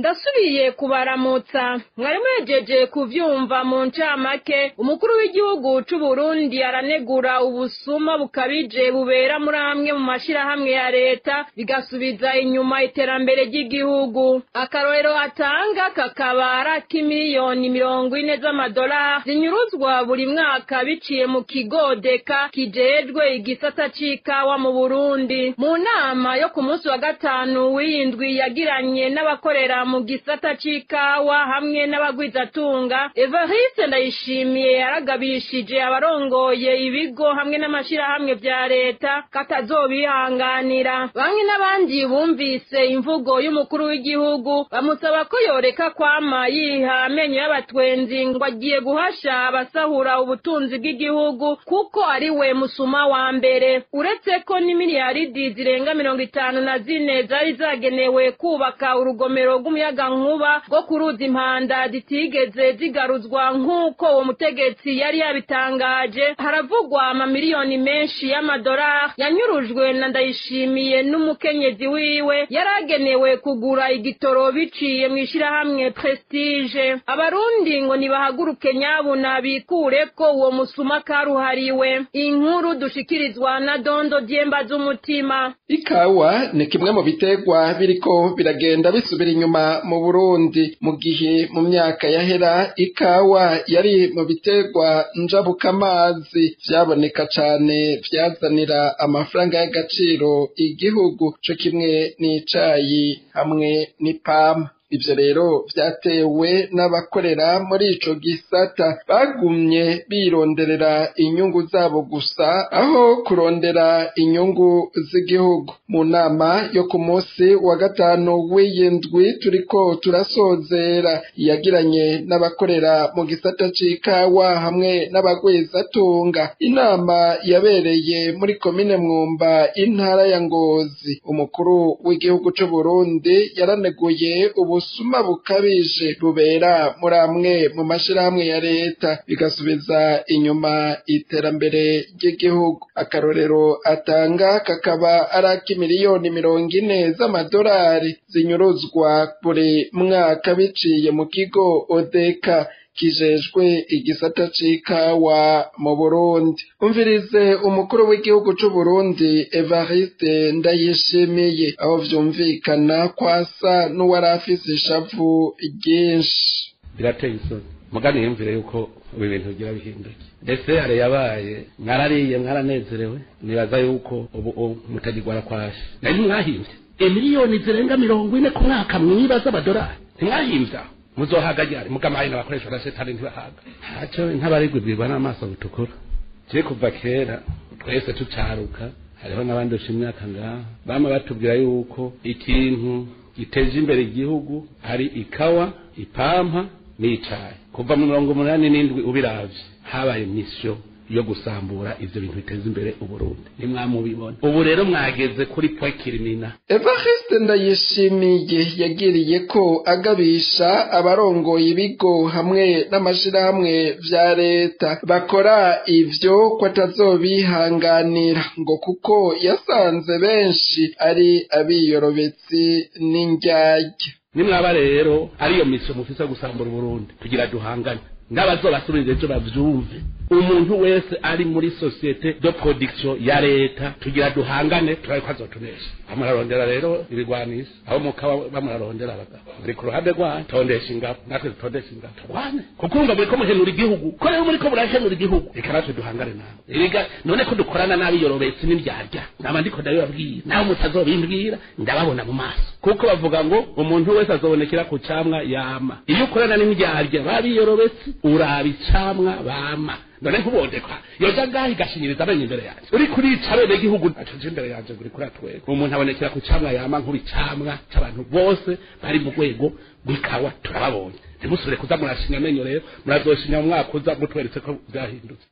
ndasubiye kubaramutsa mwari mwejeje kuvyumva mu ncamake umukuru w'igihugu c'u Burundi aranegura ubusuma bukabije bubera muri amwe mu mashirahamwe ya leta bigasubiza inyuma iterambere ry'igihugu akarorero atanga kakaba ari ak'imiliyoni mirongo ine z'amadolari zinyuruzwa buri mwaka biciye mu kigo deka kijejwe igisata c'ikawa mu Burundi mu nama yo ku munsi wa gatanu w'iyindwi yagiranye n'abakorera mu gisata c'ikawa hamwe n'abagwizatunga Evariste Ndayishimiye yaragabishije abarongoye ibigo hamwe n'amashirahamwe vya leta katazobihanganira bamwe n'abandi bumvise imvugo y'umukuru w'igihugu bamusaba ko yoreka kwama yiha amenyo y'abatwenzi ngo agiye guhasha abasahura ubutunzi bw'igihugu kuko ari we musuma wa mbere uretse ko n'imiliyaridi zirenga mirongo itanu na zine zari zagenewe kubaka urugomero rw'umuyagankuba rwo ku ruzi impanda zitigeze zigaruzwa nk'uko uwo mutegetsi yari yabitangaje haravugwa amamiliyoni menshi y'amadolari yanyurujwe na ndayishimiye n'umukenyezi wiwe yari agenewe kugura igitoro biciye mu ishirahamwe prestige abarundi ngo nibahaguruke nyabuna bikure ko uwo musuma karuhariwe inkuru dushikirizwa na dondo dyemba z'umutima ikawa ni kimwe mu biterwa biriko biragenda bisubira inyuma mu Burundi mu gihe mu myaka yahera ikawa yari mu biterwa njabukamazi vyaboneka cane vyazanira amafaranga y'agaciro igihugu co kimwe n'icayi hamwe n'ipampa ivyo rero vyatewe n'abakorera muri ico gisata bagumye bironderera inyungu zabo gusa aho kurondera inyungu z'igihugu mu nama yo ku munsi wa gatanu w'iyindwi turiko turasozera yagiranye n'abakorera mu gisata c'ikawa hamwe n'abagwizatunga inama yabereye muri komine mwumba intara ya ngozi umukuru w'igihugu c'uburundi yaraneguye ubu ubusuma bukabije bubera muri amwe mu mashirahamwe ya leta bigasubiza inyuma iterambere ry'igihugu akarorero atanga kakaba ari ak'imiliyoni mirongo ine z'amadolari zinyuruzwa buri mwaka biciye mu kigo odeka kijejwe igisata c'ikawa mu Burundi umvirize umukuru w'igihugu c'u Burundi Evariste Ndayishimiye aho vyumvikana kwasa n'uwari afise ishavu ryinshi birateye isoni mugani yumvire yuko ibi bintu bigira bihinduke desere yabaye mwarariye mwaranezerewe nibaza yuko ubu mutagirwara kwashe nari mwahimvye emiliyoni zirenga mirongo ine ku mwaka mwiba z'amadolari ntimwahimvye aho muzohaga ryari mugamaye n'abakoresha na setani ntibahaga haco ntabarigwibwirwa n'amaso bitukura je kuva kera twese tucaruka hariho n'abandi usha imyaka ngaha bama batubwira yuko ikintu giteje imbere igihugu ari ikawa ipampa n'icayi kuva mu mirongo umunani n'indwi ubiravye habaye misiyo yo gusambura ivyo bintu biteza imbere uburundi nimwamubibona ubu rero mwageze kuri point kirimina evariste ndayishimiye yagiriye ko agabisha abarongoye ibigo hamwe n'amashirahamwe vya leta bakora ivyo ko atazobihanganira ngo kuko yasanze benshi ari abiyorobetsi n'indyarya nimwaba rero ariyo misiyo mufise gusambura uburundi tugira duhangane n'abazobasubirira ejo bavyumve umuntu wese ari muri sosiyete de production ya leta tugira duhangane turabe ko azotunesha bamurarondera rero ibigwanisi aho mukaba bamurarondera abagabo buri ku ruhande rwanyu tondesha ingabo natwe dutondesha ingabo turwane kuko urumva muriko muhenura igihugu ko rero muriko murahenura igihugu reka natwe duhangane nawe erega none ko dukorana n'abiyorobetsi n'indyarya naba ndiko ndabibabwira nawe mutazobimbwira ndababona mu maso kuko bavuga ngo umuntu wese azobonekera ku camwa yama iyo ukorana n'indyarya babiyorobetsi uraba icamwa bama none nkubondekwa yoja ngaho igashinyiriza amenyo imbere yanjye uri kurica bene gihugu acaje imbere yanjye ngo uri kuratwega umuntu abonekera ku camwa yama nk'ubicamwa c'abantu bose bari mu rwego rw'ikawa turababonye ntimusubire kuza murashinya amenyo rero murazoshinya mu mwaka uza mutweretse ko byahindutse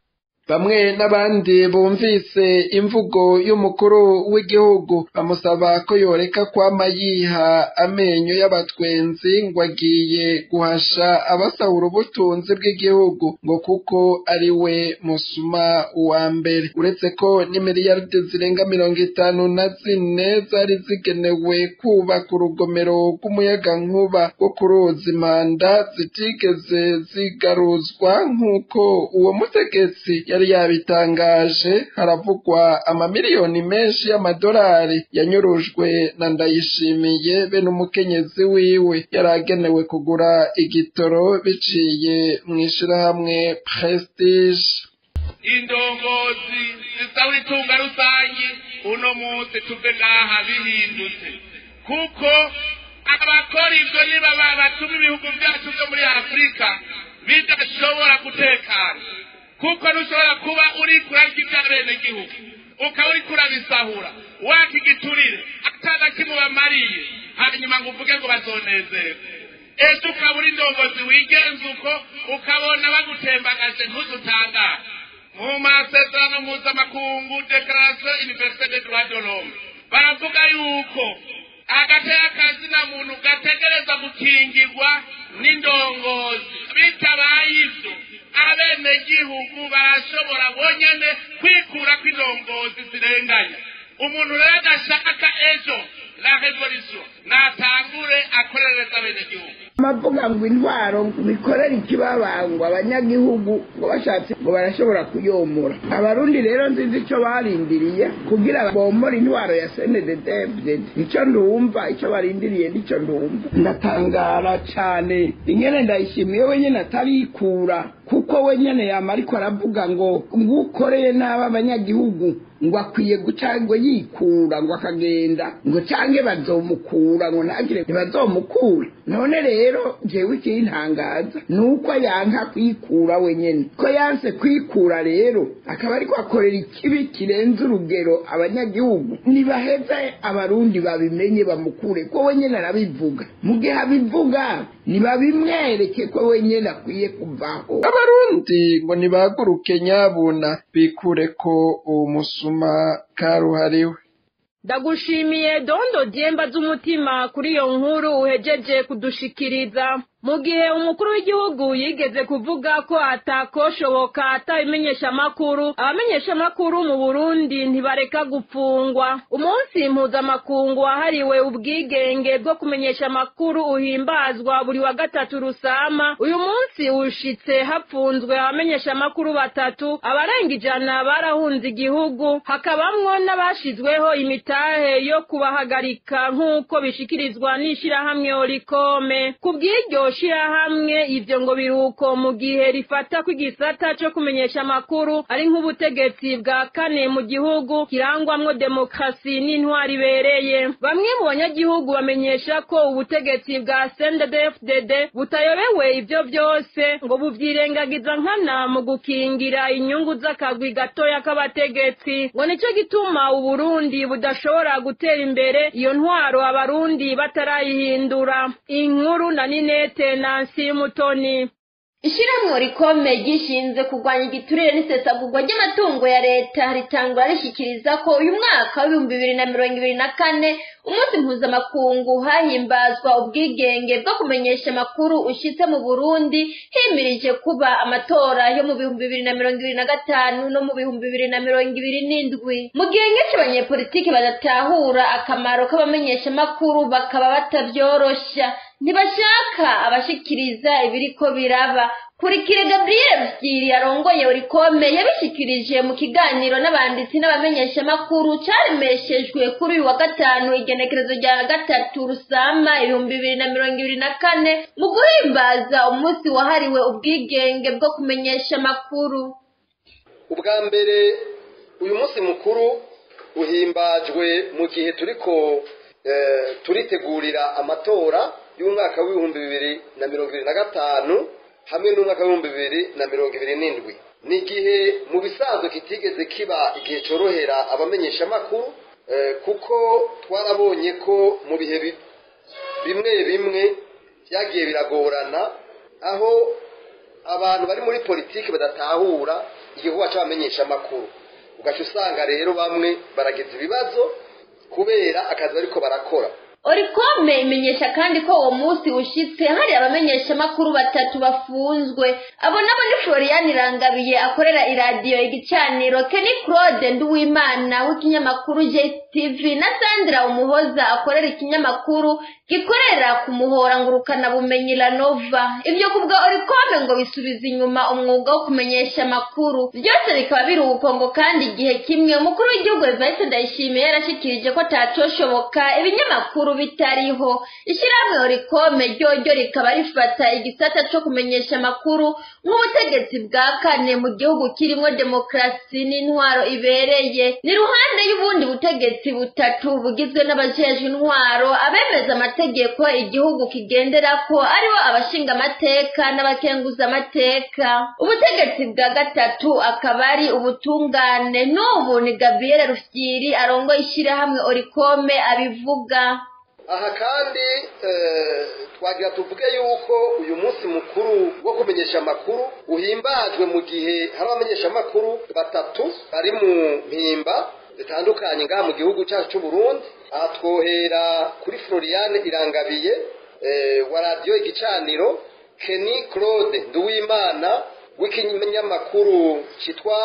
bamwe n'abandi bumvise imvugo y'umukuru w'igihugu bamusaba ko yoreka kwama yiha amenyo y'abatwenzi ngo agiye guhasha abasahura ubutunzi bw'igihugu ngo kuko ari we musuma wa mbere uretse ko n'imiliyaride zirenga mirongo itanu na zine zari zigenewe kubaka urugomero rw'umuyagankuba rwo ku ruzi manda zitigeze zigaruzwa nk'uko uwo mutegetsi yari yabitangaje haravugwa amamiliyoni menshi y'amadolari yanyurujwe na ndayishimiye be n'umukenyezi wiwe yari agenewe kugura igitoro biciye mu ishirahamwe prestige indongozi zisaba itunga rusange uno munsi tuve ngaha bihindutse kuko abakora ibyo niba batuma ibihugu byacu byo muri afurika bidashobora gutekana kuko ntushobora kuba uri kurarya iby'abenegihugu ukaba uri kurabisahura wakigiturire atana kimubamariye hanyuma ngo uvuge ngo bazonezerwe ejo ukaba uri indongozi wigenza uko ukabona bagutembagaje ntuzutangare mu masezerano mpuzamakungu dekarasiyo iniverisite de droit de l'homme baravuga yuko agateye akazina muntu gategereza gukingirwa n'indongozi bitabaye ibyo abenegihugu barashobora bonyene kwikura kw'indongozi zirenganya umuntu rero adashaka ejo la revolution natangure akorereza abenegihugu amavuga ngo intwaro bikorera ikibabangwa abanyagihugu ngo bashatse ngo barashobora kuyomora abarundi rero nziza icyo barindiriye kugira bomore intwaro ya senededevded icyo ndumva icyo barindiriye nicyo ndumva ndatangara cyane ingene ndayishimiye wenyine atarikura kuko wenyine yama ariko aravuga ngo ngukoreye nabi abanyagihugu ngo akwiye guca ngo yikura ngo akagenda ngo cange bazomukura ngo ntagire ntibazomukura none rero jewe ikintangaza ni uko yanka kwikura wenyene ko yanse kwikura rero akaba ariko akorera ikibi kirenze urugero abanyagihugu nibaheze abarundi babimenye bamukure ko wenyene arabivuga mu gihe abivuga nibabimwereke ko wenyene akwiye kuvaho abarundi ngo nibahaguruke nyabuna bikure ko uwo musuma karuhariwe ndagushimiye dondo dyemba z'umutima kuri iyo nkuru uhejeje kudushikiriza mu gihe umukuru w'igihugu yigeze kuvuga ko atakoshoboka atabimenyesha amakuru abamenyesha amakuru mu burundi ntibareka gupfungwa umunsi mpuzamakungu wahariwe ubwigenge bwo kumenyesha amakuru uhimbazwa buri wa gatatu rusama uyu munsi ushitse hapfunzwe abamenyesha amakuru batatu abarenga ijana barahunze igihugu hakabamwo n'abashizweho imitahe yo kubahagarika nk'uko bishikirizwa n'ishirahamwe orikome ku bw'iryo shirahamwe ivyo ngo biruko mu gihe rifata ko igisata co kumenyesha amakuru ari nk'ubutegetsi bwa kane mu gihugu kirangwamwo demokarasi n'intwari ibereye bamwe mu banyagihugu bamenyesha ko ubutegetsi bwa CNDD-FDD butayobewe ivyo vyose ngo buvyirengagiza nkana mu gukingira inyungu z'akagwi gatoya k'abategetsi ngo nico gituma uburundi budashobora gutera imbere iyo ntwaro abarundi batarayihindura inkuru na ninete nansi mutoni ishyirahamwe rikome gishinzwe kurwanya igiturire n'isesagurwa ry'amatungo ya leta ritangura rishyikiriza ko uyu mwaka w'ibihumbi bibiri na mirongo ibiri na kane umunsi mpuzamakungu hahimbazwa ubwigenge bwo kumenyesha amakuru ushyitse mu burundi himirije kuba amatora yo mu bihumbi bibiri na mirongo ibiri na gatanu no mu bihumbi bibiri na mirongo ibiri n'indwi mu gihe nyinshi abanyepolitiki badatahura akamaro k'abamenyeshamakuru bakaba batabyoroshya ntibashaka abashikiriza ibiriko biraba kurikire gabriel byiri yarongoye urikome yabishikirije mu kiganiro n'abanditsi n'abamenyeshamakuru caremeshejwe kuri uyu wa gatanu igenekerezo rya gatatu rusama ibihumbi bibiri na mirongo ibiri na kane mu guhimbaza umunsi wahariwe ubwigenge bwo kumenyesha amakuru ubwa mbere uyu munsi mukuru uhimbajwe mu gihe turiko turitegurira amatora y'umwaka w'ibihumbi bibiri na mirongo ibiri na gatanu hamwe n'umwaka w'ibihumbi bibiri na mirongo ibiri n'indwi ni igihe mu bisanzwe kitigeze kiba igihe cyorohera abamenyeshamakuru kuko twarabonye ko mu bihe bimwe bimwe byagiye biragorana aho abantu bari muri politiki badatahura igihugu c'abamenyesha amakuru ugaca usanga rero bamwe baragize ibibazo kubera akazi bariko barakora orikome imenyesha kandi ko uwo munsi ushitse hari abamenyeshamakuru batatu bafunzwe abo nabo ni florian irangabiye akorera iradiyo igicaniro keni claude nduwimana w'ikinyamakuru jtv na sandra umuhoza akorera ikinyamakuru gikorera ku muhora ngurukana bumenyi la nova ibyo kubwa orikome ngo bisubiza inyuma umwuga wo kumenyesha amakuru byose bikaba biri ubukongo kandi igihe kimwe umukuru w'igihugu evariste ndayishimiye yarashikirije ko atacoshoboka ibinyamakuru bitariho ishyirahamwe orikome ryoryo rikaba rifata igisata co kumenyesha amakuru nk'ubutegetsi bwa kane mu gihugu kirimo demokarasi n'intwaro ibereye ni ruhande y'ubundi butegetsi butatu bugizwe n'abajejwe intwaro abemeza amategeko igihugu kigenderako aribo abashinga amateka n'abakenguza amateka ubutegetsi bwa gatatu akaba ari ubutungane n'ubu ni gabriel rufyiri arongoye ishyirahamwe orikome abivuga aha kandi twagira tuvuge yuko uyu munsi mukuru wo kumenyesha amakuru uhimbajwe mu gihe hari abamenyesha amakuru batatu bari mu mpimba zitandukanye ngaha mu gihugu cyacu cy'u Burundi aha twohera kuri Floriane Irangabiye wa radiyo igicaniro Kenny Claude Nduwimana w'ikinyamakuru cyitwa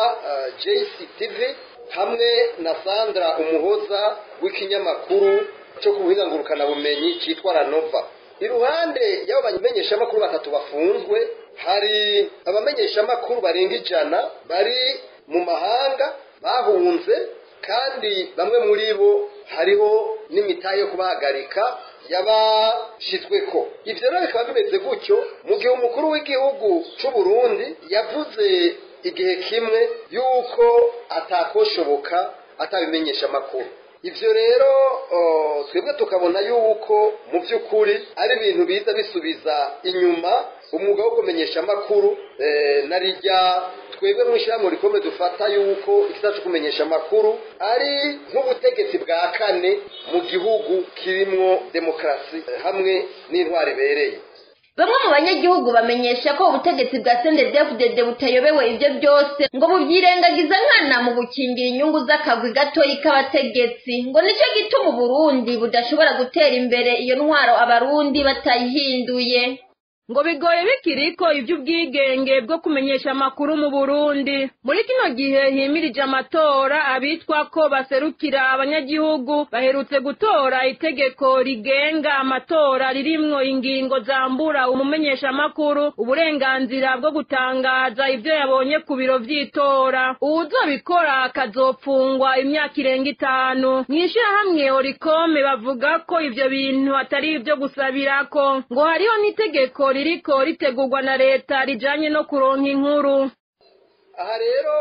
JCTV hamwe na Sandra Umuhoza w'ikinyamakuru cyo ku buhinga bumenyi cyitwa ranova iruhande y'abo bamenyeshamakuru batatu bafunzwe hari abamenyeshamakuru barenga ijana bari mu mahanga bahunze kandi bamwe muri bo hariho n'imitahe yo kubahagarika yabashyizweko ibyo rero bikaba bimeze gutyo mu gihe umukuru w'igihugu cy'u Burundi yavuze igihe kimwe yuko atakoshoboka atabimenyesha amakuru ibyo rero twebwe tukabona yuko mu by'ukuri ari ibintu biza bisubiza inyuma umwuga wo kumenyesha amakuru na rijya twebwe mu ishyirahamwe rikomeye dufata yuko ikiza cyo kumenyesha amakuru ari nk'ubutegetsi bwa kane mu gihugu kirimo demokarasi hamwe n'intwari ibereye bamwe mu banyagihugu bamenyesha ko ubutegetsi bwa sendedefudede butayobewe ibyo byose ngo bubyirengagiza nkana mu gukingira inyungu z'akagwi gatoyi k'abategetsi ngo nicyo gituma uburundi budashobora gutera imbere iyo ntwaro abarundi batayihinduye ngo bigoye bikiriko iby'ubwigenge bwo kumenyesha amakuru mu Burundi muri kino gihe himirije amatora abitwa ko baserukira abanyagihugu baherutse gutora itegeko rigenga amatora ririmwo ingingo zambura umumenyesha amakuru uburenganzira bwo gutangaza ibyo yabonye ku biro vy'itora uwuzobikora akazopfungwa imyaka irenga itanu mw'ishirahamwe orikome bavuga ko ivyo bintu atari ivyo gusabirako ngo hariho n'itegeko ririko ritegurwa na leta rijanye no kuronka inkuru aha rero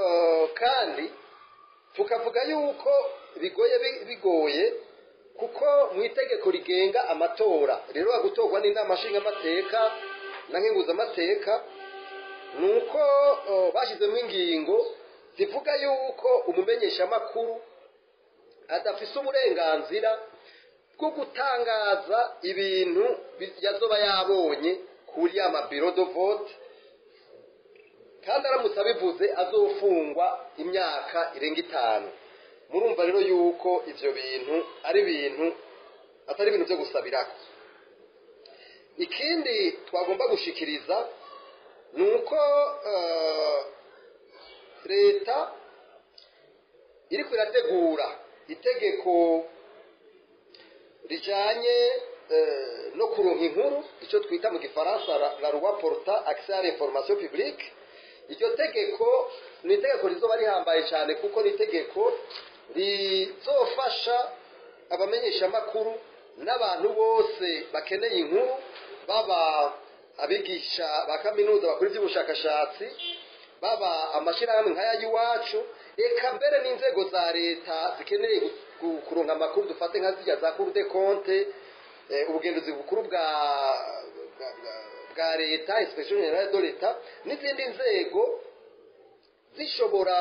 kandi tukavuga yuko bigoye bigoye kuko mu itegeko rigenga amatora rero gutorwa n'inama nshingamateka na nkenguzamateka ni uko bashyizemo ingingo zivuga yuko umumenyeshamakuru adafise uburenganzira bwo gutangaza ibintu yazoba yabonye kuri ya mabiro do vote kandi aramutse abivuze azofungwa imyaka irenga itanu murumva rero yuko ivyo bintu ari ibintu atari ibintu byo gusabirako ikindi twagomba gushikiriza ni uko leta iriko irategura itegeko rijanye no kuronka inkuru icyo twita mu gifaransa la loi porta accès à l'information publique iryo tegeko ni itegeko rizoba rihambaye cyane kuko ni itegeko rizofasha abamenyeshamakuru n'abantu bose bakeneye inkuru baba abigisha ba kaminuza bakora iby'ubushakashatsi baba amashyirahamwe nk'aya y'iwacu reka mbere n'inzego za leta zikeneye kuronka amakuru dufate nka zirya za kuru de konte ubugenzuzi bukuru bwa bwa leta inspection generale de leta n'izindi nzego zishobora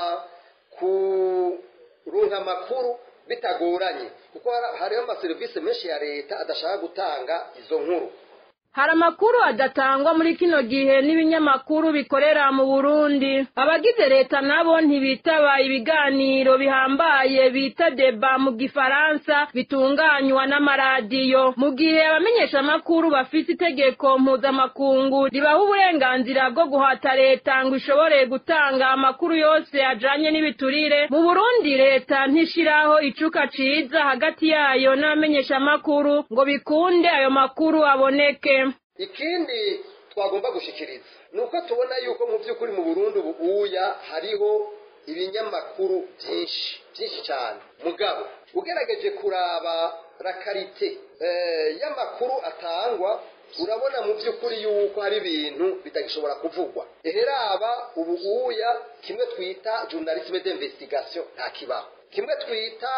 kuronka amakuru bitagoranye kuko hariho amaserivisi menshi ya leta adashaka gutanga izo nkuru hari amakuru adatangwa muri kino gihe n'ibinyamakuru bikorera mu burundi abagize leta nabo ntibitaba ibiganiro bihambaye bita deba mu gifaransa bitunganywa n'amaradiyo mu gihe abamenyeshamakuru bafite itegeko mpuzamakungu ribaha uburenganzira bwo guhata leta ngo ishobore gutanga amakuru yose ajanye n'ibiturire mu burundi leta ntishiraho icuka ciza hagati yayo n'abamenyeshamakuru ngo bikunde ayo makuru aboneke ikindi twagomba gushikiriza ni uko tubona yuko mu by'ukuri mu burundi ubu uya hariho ibinyamakuru byinshi byinshi cyane mugabo ugerageje kuraba rakarite y'amakuru atangwa urabona mu by'ukuri yuko hari ibintu bitagishobora kuvugwa eheraba ubu uya kimwe twita journalisme d'investigation nta kibaho kimwe twita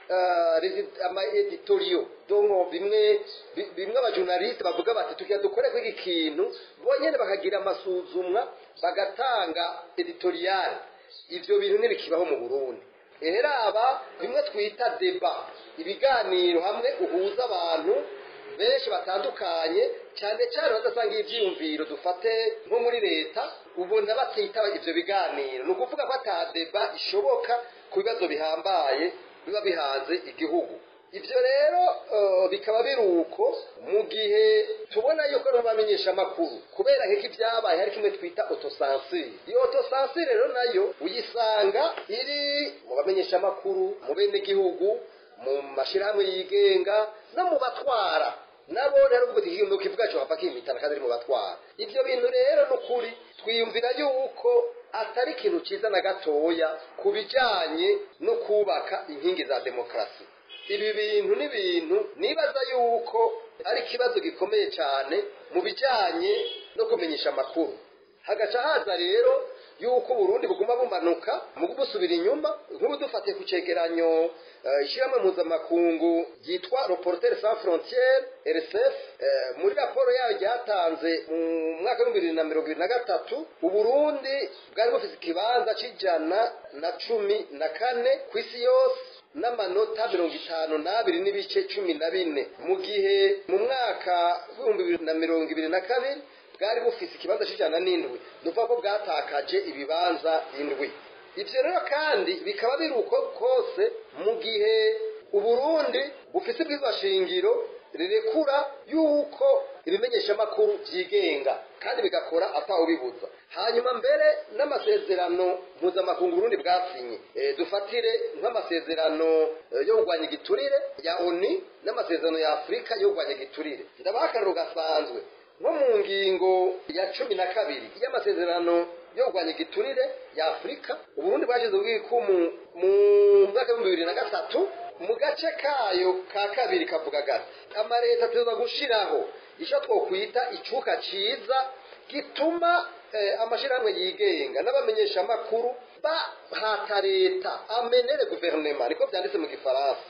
ama editoriyo donko bimwe bimwe abajournaliste bavuga bati tukiya dukore kw'iki kintu bonyene bakagira amasuzumwa bagatanga editorial ivyo bintu ntibikibaho mu Burundi eheraba bimwe twita deba ibiganiro hamwe uhuza abantu benshi batandukanye cyane cyane badasanga ibyiyumviro dufate nko muri leta ubona batitaba ivyo biganiro ni ukuvuga ko ata deba ishoboka ku bibazo bihambaye biba bihanze igihugu ibyo rero bikaba biri uko mu gihe tubona yuko n'abamenyesha amakuru kubera nk'iko ibyabaye hari kimwe twita otosansire iyo otosansire rero nayo uyisanga iri mu bamenyesha amakuru mu bene gihugu mu mashyirahamwe yigenga no mu batwara nabo rero ubwo ikintu kivuga cyo hapfa kimitana kandi ari mu batwara ibyo bintu rero ni ukuri twiyumvira yuko atari ikintu cyiza na gatoya ku bijyanye no kubaka inkingi za demokarasi ibi bintu ni ibintu nibaza yuko ari ikibazo gikomeye cyane mu bijyanye no kumenyesha amakuru hagaca haza rero yuko uburundi buguma bumanuka mu busubira inyuma nk'ubu dufatiye ku cegeranyo ishyirahamwe mpuzamakungu ryitwa reporter sans frontiere rsf muri raporo yayo ryatanze mu mwaka w'ibihumbi bibiri na mirongo ibiri na gatatu uburundi bwari bufite ikibanza cy'ijana na cumi na kane ku isi yose n'amanota mirongo itanu n'abiri n'ibice cumi na bine mu gihe mu mwaka w'ibihumbi bibiri na mirongo ibiri na kabiri bwari bufise ikibanza cy'ijana n'indwi ni ukuvuga ko bwatakaje ibibanza indwi ibyo rero kandi bikaba biri uko kose mu gihe uburundi bufise ibwirizwa shingiro rirekura yuko ibimenyeshamakuru byigenga kandi bigakora atawubibuza hanyuma mbere n'amasezerano mpuzamakungu urundi bwasinye dufatire nk'amasezerano yo kurwanya igiturire ya oni n'amasezerano ya afurika yo kurwanya igiturire ndabaha akararo gasanzwe nko mu ngingo ya cumi na kabiri y'amasezerano yo kurwanya igiturire ya afurika uburundi bwashyize ubwikumu mu mwaka w'ibihumbi bibiri na gatatu mu gace kayo ka kabiri kavuga gati amaleta tuza gushiraho icyo twokwita icuka ciza gituma amashyirahamwe yigenga n'abamenyeshamakuru bahata leta amenere guverinoma niko byanditse mu gifaransa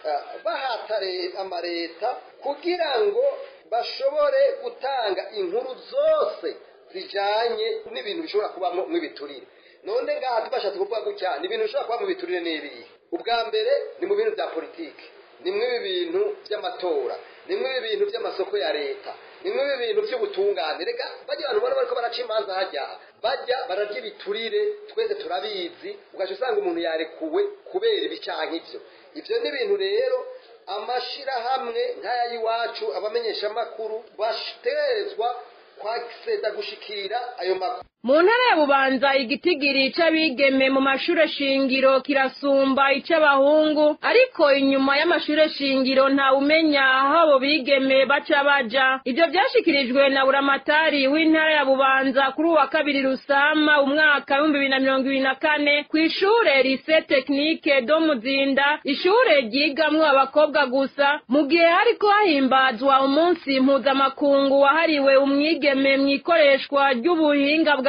bahata amaleta kugira ngo bashobore gutanga inkuru zose zijanye n'ibintu bishobora kubamo mw'ibiturire none ngaha tubashatse kuvuga gutya ni ibintu bishobora kuba mu biturire n'ibihe ubwa mbere ni mu bintu bya politiki ni mw'ibi bintu by'amatora ni mw'ibi bintu by'amasoko ya leta ni mw'ibi bintu by'ubutungane reka bajya abantu ubona bariko baraca imanza hajya bajya bararya ibiturire twese turabizi ugaca usanga umuntu yarekuwe kubera ibi canke ivyo ivyo ni ibintu rero amashirahamwe nk'aya y'iwacu abamenyeshamakuru bategerezwa kwakiseda gushikira ayo makuru mu ntara ya bubanza igitigiri c'abigeme mu mashure shingiro kirasumba ic'abahungu ariko inyuma y'amashure shingiro ntawumenya aho abo bigeme baca baja ivyo vyashikirijwe na buramatari w'intara ya bubanza kuri uwa kabiri rusama umwaka w'ibihumbi bibiri na mirongo ibiri na kane kw'ishure rise tekinike do muzinda ishure ryigamwo abakobwa gusa mu gihe hariko hahimbazwa umunsi mpuzamakungu wahariwe umwigeme mw'ikoreshwa ry'ubuhinga bwa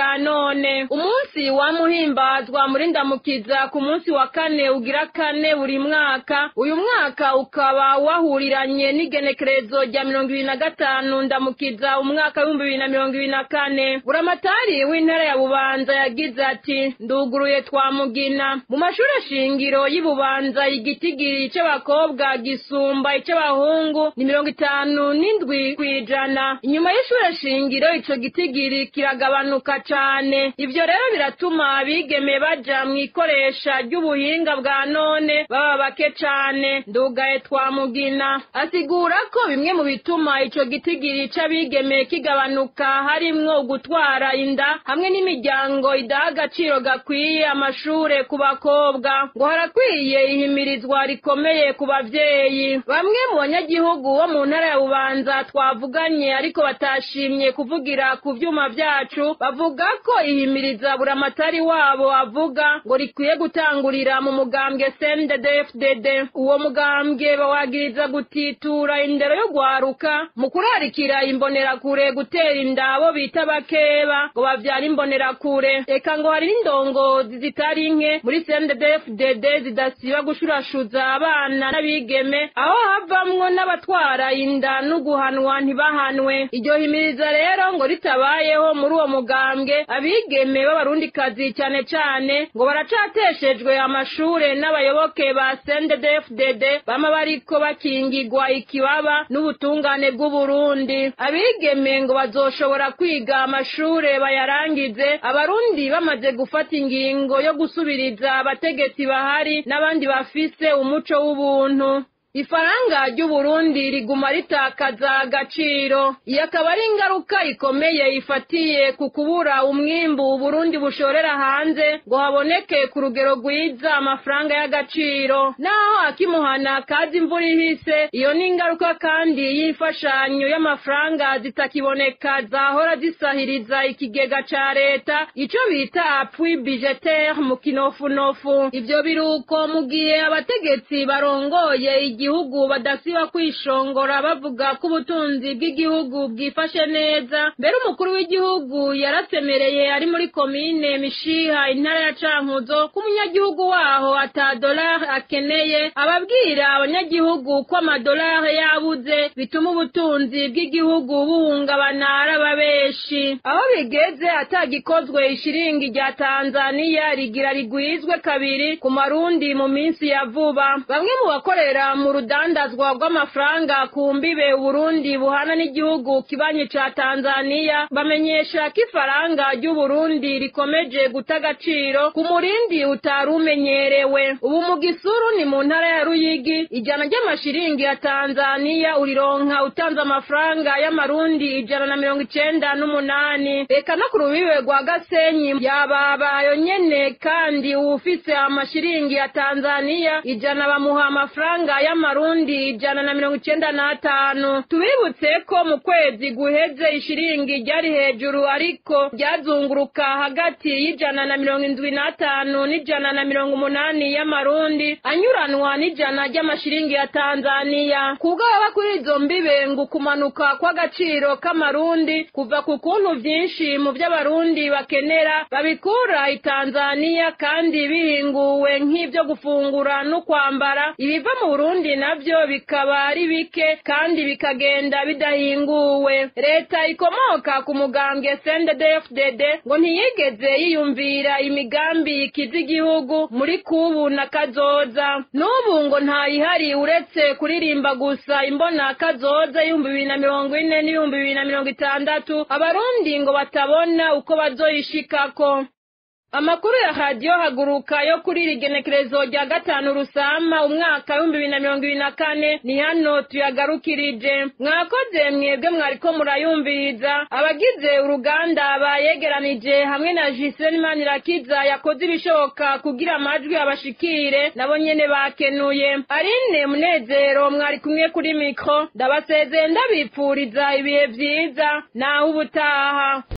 bwa none umunsi wamuhimbazwa muri ndamukiza ku munsi wa kane ugira kane buri mwaka uyu mwaka ukaba wahuriranye n'igenekerezo rya mirongo ibiri na gatanu ndamukiza umwaka w'ibihumbi bibiri na mirongo ibiri na kane buramatari w'intara ya bubanza yagize ati nduguruye twamugina mu mashuri shingiro y'ububanza igitigiri c'abakobwa gisumba ic'abahungu ni mirongo itanu n'indwi kw'ijana inyuma y'ishure shingiro ico gitigiri kiragabanuka cane ivyo rero biratuma abigeme baja mw'ikoresha ry'ubuhinga bwa none baba bake cane ndugaye twamugina asigura ko bimwe mu bituma ico gitigiri c'abigeme kigabanuka harimwo gutwara inda hamwe n'imiryango idaha agaciro gakwiye amashure ku bakobwa ngo harakwiye ihimirizwa rikomeye ku bavyeyi bamwe mu banyagihugu bo mu ntara ya bubanza twavuganye ariko batashimye kuvugira ku vyuma vyacu bavuga ko ihimiriza buramatari wabo avuga ngo rikwiye gutangurira mu mugambwe CNDD-FDD uwo mugambwe bawagiriza gutitura indero yo gwaruka mu kurarikira imbonerakure gutera inda abo bita bakeba ngo bavyara imbonerakure eka ngo hari n'indongozi zitari nke muri CNDD-FDD zidasiba gushurashuza abana n'abigeme aho havamwo n'abatwara inda no guhanwa ntibahanwe iryo himiriza rero ngo ritabayeho muri uwo mugambwe abigeme b'abarundikazi cyane cane ngo baracateshejwe amashure n'abayoboke ba CNDD-FDD bama bariko bakingigwa ikibaba n'ubutungane bw'Uburundi abigeme ngo bazoshobora kwiga amashure bayarangize abarundi bamaze gufata ingingo yo gusubiriza abategetsi bahari n'abandi bafise umuco w'ubuntu ifaranga ry'uburundi riguma ritakaza agaciro iyo akaba ari ingaruka ikomeye ifatiye ku kubura umwimbu uburundi bushorera hanze ngo haboneke ku rugero rwiza amafaranga y'agaciro naho akimuhana kazi imvura ihise iyo ni ingaruka kandi y'imfashanyo y'amafaranga zitakiboneka zahora zisahiriza ikigega ca leta ico bita appui budgetaire mu kinofunofu ivyo biruko mu gihe abategetsi barongoye igi igihugu badasiba kwishongora bavuga ko ubutunzi bw'igihugu bwifashe neza mbere umukuru w'igihugu yarasemereye ari muri komine mishiha intara ya cankuzo ko umunyagihugu waho ata dolari akeneye ababwira abanyagihugu ko amadolari yabuze bituma ubutunzi bw'igihugu buhungabana araba benshi aho bigeze atagikozwe ishiringi rya tanzaniya rigira rigwizwe kabiri ku marundi mu minsi ya vuba bamwe mu bakorera mu urudandazwa rw'amafaranga ku mbibe uburundi buhana n'igihugu kibanyi ca tanzaniya bamenyesha ko ifaranga ry'uburundi rikomeje guta agaciro ku murindi utari umenyerewe ubu mu gisuru ni mu ntara ya ruyigi ijana ry'amashiringi ya tanzaniya urironka utanze amafaranga y'amarundi ijana na mirongo icenda n'umunani reka no ku rubibe rwa gasenyi yababayo nyene kandi uwufise amashiringi ya tanzaniya ijana bamuha amafaranga y'amarundi ijana na mirongo icenda n'atanu tubibutse ko mu kwezi guheze ishiringi ryari hejuru ariko ryazunguruka hagati y'ijana na mirongo indwi n'atanu n'ijana na mirongo umunani y'amarundi anyuranwa n'ijana ry'amashiringi ya tanzaniya kubwo baba kuri izo mbibe ngo ukumanuka kw'agaciro k'amarundi kuva ku kuntu vyinshi mu vy'abarundi bakenera babikura i tanzaniya kandi bihinguwe nk'ivyo gufungura no kwambara ibiva mu burundi navyo bikaba ari bike kandi bikagenda bidahinguwe leta ikomoka ku mugambwe CNDD-FDD ngo ntiyigeze yiyumvira imigambi ikiza igihugu muri kubu na kazoza n'ubu ngo ntayihari uretse kuririmba gusa imbona kazoza y'ibihumbi bibiri na mirongo ine n'ibihumbi bibiri na mirongo itandatu abarundi ngo batabona uko bazoyishikako amakuru ya radiyo haguruka yo kuri iri genekerezo rya gatanu rusama umwaka w'ibihumbi bibiri na mirongo ibiri na kane ni hano tuyagarukirije mwakoze mwebwe mwariko murayumviriza abagize uruganda bayegeranije hamwe na jiseni manirakiza yakoze ibishoboka kugira amajwi abashikire nabo nyene bakenuye arine munezero mwari kumwe kuri mikro ndabasezeye ndabipfuriza ibihe vyiza naho ubutaha